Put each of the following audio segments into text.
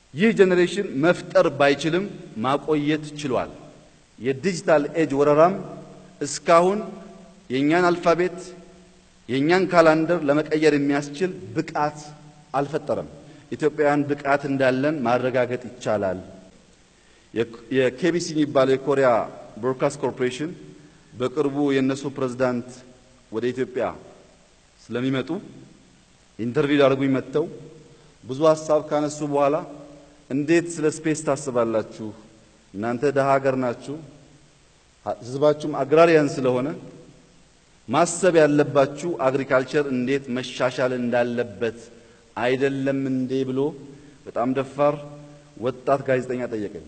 ይህ ጄኔሬሽን መፍጠር ባይችልም ማቆየት ችሏል። የዲጂታል ኤጅ ወረራም እስካሁን የእኛን አልፋቤት የእኛን ካላንደር ለመቀየር የሚያስችል ብቃት አልፈጠረም። ኢትዮጵያውያን ብቃት እንዳለን ማረጋገጥ ይቻላል። የኬቢሲ የሚባለው የኮሪያ ብሮድካስት ኮርፖሬሽን በቅርቡ የእነሱ ፕሬዝዳንት ወደ ኢትዮጵያ ስለሚመጡ ኢንተርቪው ሊያደርጉኝ መጥተው ብዙ ሀሳብ ካነሱ በኋላ እንዴት ስለ ስፔስ ታስባላችሁ? እናንተ ደሃ ሀገር ናችሁ፣ ህዝባችሁም አግራሪያን ስለሆነ ማሰብ ያለባችሁ አግሪካልቸር እንዴት መሻሻል እንዳለበት አይደለም እንዴ ብሎ በጣም ደፋር ወጣት ጋዜጠኛ ጠየቀኝ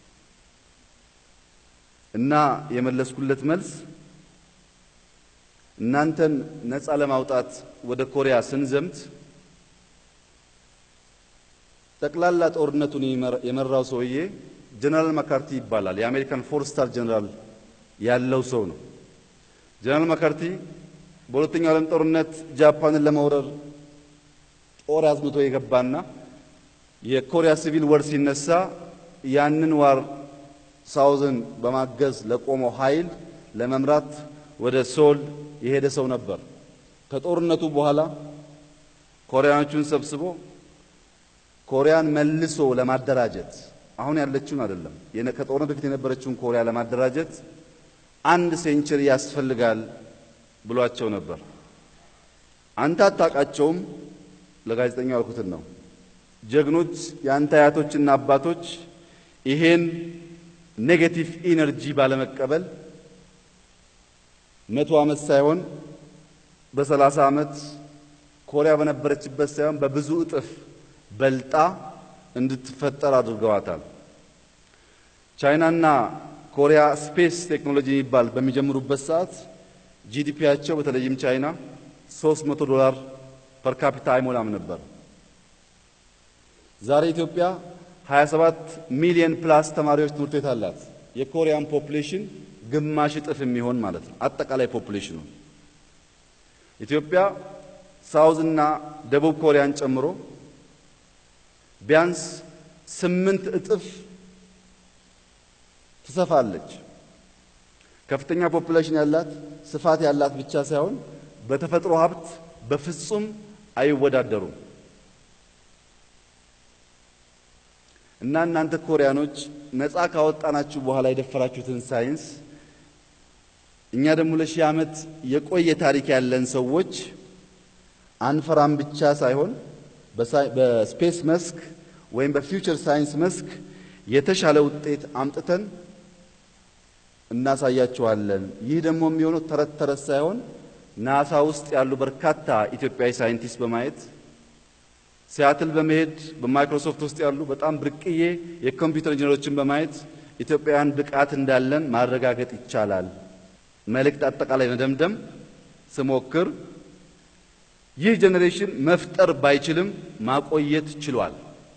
እና የመለስኩለት መልስ እናንተን ነፃ ለማውጣት ወደ ኮሪያ ስንዘምት ጠቅላላ ጦርነቱን የመራው ሰውዬ ጀነራል ማካርቲ ይባላል። የአሜሪካን ፎር ስታር ጀነራል ያለው ሰው ነው። ጀነራል ማካርቲ በሁለተኛው ዓለም ጦርነት ጃፓንን ለመውረር ጦር አዝምቶ የገባና የኮሪያ ሲቪል ወር ሲነሳ ያንን ዋር ሳውዝን በማገዝ ለቆመው ኃይል ለመምራት ወደ ሶል የሄደ ሰው ነበር። ከጦርነቱ በኋላ ኮሪያኖቹን ሰብስቦ ኮሪያን መልሶ ለማደራጀት አሁን ያለችውን አይደለም፣ ከጦርነት በፊት የነበረችውን ኮሪያ ለማደራጀት አንድ ሴንቸሪ ያስፈልጋል ብሏቸው ነበር። አንተ አታውቃቸውም፣ ለጋዜጠኛው ያልኩትን ነው። ጀግኖች የአንተ አያቶችና አባቶች ይሄን ኔጌቲቭ ኢነርጂ ባለመቀበል መቶ ዓመት ሳይሆን በሰላሳ ዓመት ኮሪያ በነበረችበት ሳይሆን በብዙ እጥፍ በልጣ እንድትፈጠር አድርገዋታል። ቻይናና ኮሪያ ስፔስ ቴክኖሎጂ የሚባል በሚጀምሩበት ሰዓት ጂዲፒያቸው በተለይም ቻይና 300 ዶላር ፐር ካፒታ አይሞላም ነበር። ዛሬ ኢትዮጵያ 27 ሚሊዮን ፕላስ ተማሪዎች ትምህርት ቤት አላት። የኮሪያን ፖፑሌሽን ግማሽ እጥፍ የሚሆን ማለት ነው። አጠቃላይ ፖፑሌሽኑ ኢትዮጵያ ሳውዝ እና ደቡብ ኮሪያን ጨምሮ ቢያንስ ስምንት እጥፍ ትሰፋለች። ከፍተኛ ፖፑሌሽን ያላት ስፋት ያላት ብቻ ሳይሆን በተፈጥሮ ሀብት በፍጹም አይወዳደሩም። እና እናንተ ኮሪያኖች ነፃ ካወጣናችሁ በኋላ የደፈራችሁትን ሳይንስ እኛ ደግሞ ለሺህ ዓመት የቆየ ታሪክ ያለን ሰዎች አንፈራም ብቻ ሳይሆን በስፔስ መስክ ወይም በፊውቸር ሳይንስ መስክ የተሻለ ውጤት አምጥተን እናሳያቸዋለን። ይህ ደግሞ የሚሆነው ተረት ተረት ሳይሆን ናሳ ውስጥ ያሉ በርካታ ኢትዮጵያዊ ሳይንቲስት በማየት ሲያትል በመሄድ በማይክሮሶፍት ውስጥ ያሉ በጣም ብርቅዬ የኮምፒውተር ኢንጂነሮችን በማየት ኢትዮጵያውያን ብቃት እንዳለን ማረጋገጥ ይቻላል። መልእክት አጠቃላይ መደምደም ስሞክር ይህ ጄኔሬሽን መፍጠር ባይችልም ማቆየት ችሏል።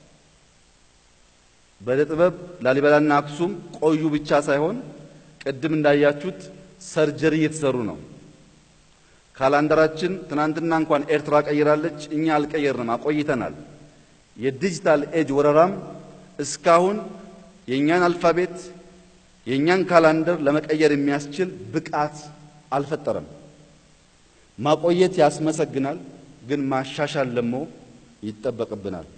በዕደ ጥበብ ላሊበላና አክሱም ቆዩ ብቻ ሳይሆን ቅድም እንዳያችሁት ሰርጀሪ እየተሰሩ ነው። ካላንደራችን ትናንትና እንኳን ኤርትራ ቀይራለች፣ እኛ አልቀየርንም፣ አቆይተናል። የዲጂታል ኤጅ ወረራም እስካሁን የእኛን አልፋቤት የእኛን ካላንደር ለመቀየር የሚያስችል ብቃት አልፈጠረም። ማቆየት ያስመሰግናል፣ ግን ማሻሻል ደግሞ ይጠበቅብናል።